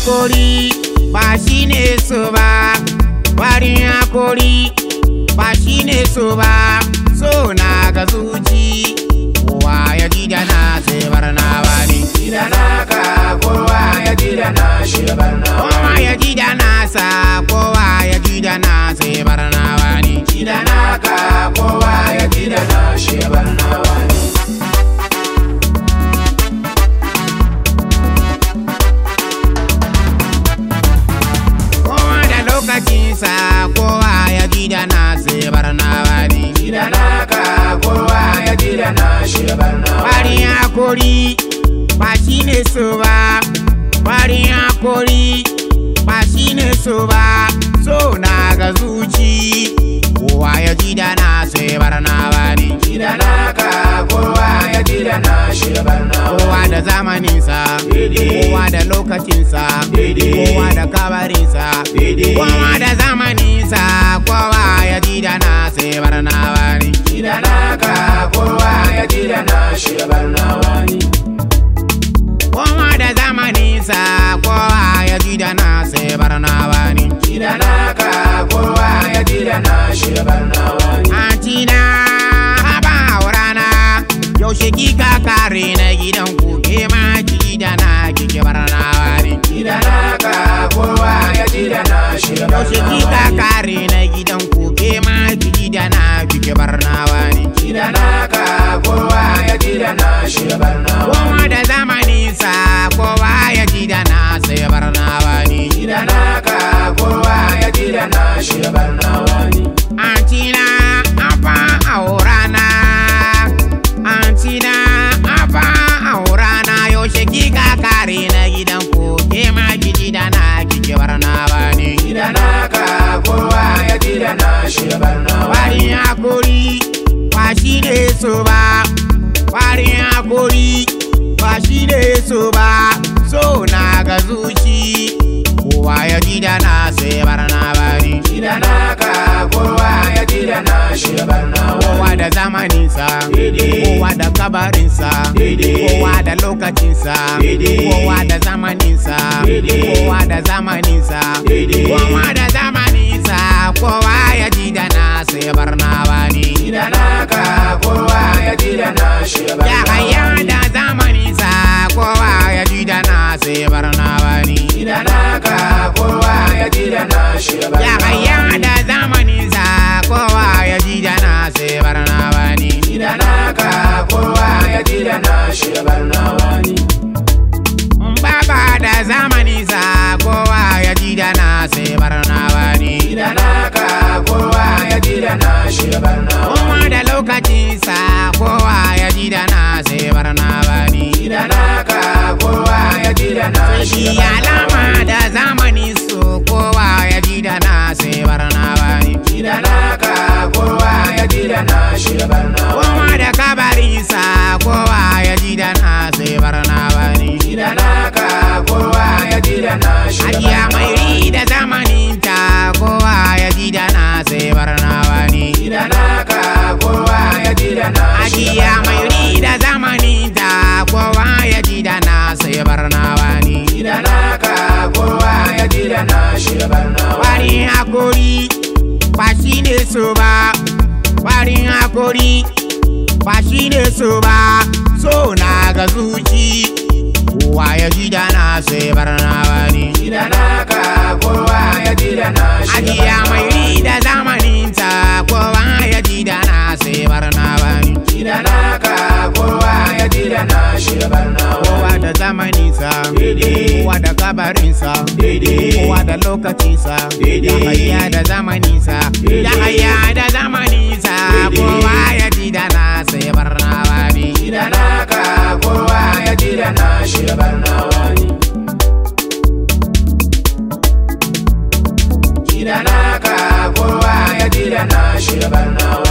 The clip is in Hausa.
hakuri ba shi ne so ba farin hakuri ba shi ne so ba so na ga zuci kowa ya ji da na sai barna ba ne Gida naka kowa ya ji da na shi barna kowa ya ji da nasa kowa ya ji da na sai barna ba ne Gida naka kowa ya ji da na shi barna wani kowa da lokacinsa kowa ya ji da na sai barna ba ne Gida naka kowa ya ji da na shi barna farin hakuri ba shi ne so ba farin hakori ba shi ne so ba so na ga zuci kowa ya ji da na sai barna ba ne Gida naka kowa ya ji da na shi barna kowa da zamaninsa Daidai. kowa da lokacinsa Daidai. kowa da kabarinsa Daidai. kowa da zamaninsa kowa ya ji da na sai barna ba ne Gida naka kowa ya ji da na shi barna wani kowa da zamaninsa kowa ya ji da na sai barna ba ne Gida naka kowa ya ji da na shi barna wani Antina haba rana yaushe kika kare na gidan ku ke ma ki da na kike barna wani Gida naka kowa ya ji da na shi yaushe barna kika wani kare na gidan ku ke ma ki da na kike barna wani Gida naka kowa ya ji da na shi barna wani kowa da zamani sa kowa ya ji da na sai barna wani Gida naka kowa ya ji da na shi barna wani Antina haba rana Antina haba rana yaushe kika kare na gidan ku ke ma ki da na kike barna wani Gida naka kowa ya ji da na shi barna wani Farin hakuri ba shi ne so ba Farin hakuri ba shi ne so ba So na ga zuci Kowa ya ji da na sai barna bani Gida naka kowa ya ji da na shi barna wani Kowa da zamaninsa Daidai. Kowa da kabarinsa Daidai. Kowa da lokacinsa Daidai. Kowa da zamaninsa Daidai. Kowa da zamaninsa Daidai. Kowa da zamaninsa Kowa ya ji da na sai barna bani Gida naka kowa ya ji da na shi Ya barna haya wani da zamani sa kowa ya ji da na sai barna bani. Gida naka kowa ya ji da na shi Ya barna haya wani da zamani sa kowa ya ji da na sai barna bani. Gida naka kowa ya ji da na shi barna wani Baba da zamani sa kowa ya ji da na sai barna bani. Gida naka kowa ya ji da na shi barna wani Kuma da lokaci sa kowa ya ji da na sai barna bani. Gida naka kowa ya ji da na shi Shi alama da zamani su kowa ya ji da na sai barna bani. Gida naka kowa ya ji da na shi barna wani Kowa da kabarinsa kowa ya ji da na sai barna bani. Gida naka kowa ya ji da na shi Hajiya barna mai wani ri da zamaninta kowa ya ji da na sai barna bani. Gida naka kowa ya ji da na shi Hajiya mai ri da zamaninta kowa ya ji da na sai barna bani. Gida naka kowa ya ji da na shi barna wani Farin hakuri ba shi ne so ba. Farin hakuri ba shi ne so ba. So na ga zuci kowa ya ji da na sai barna bani. Gida naka kowa ya ji da na shi Ajiya mai ri da zamaninta kowa ya ji da na sai barna bani. Gida naka kowa ya ji da na shi barna Kowa wani da zamaninsa, Daidai. kowa da kabarinsa, Daidai. kowa da lokacinsa, Daidai. ya haya da zamaninsa, Daidai. ya haya da zamaninsa, Daidai. kowa ya ji da na sai barna bani. Gida naka kowa ya ji da na shi barna wani Gida naka kowa ya ji da na shi barna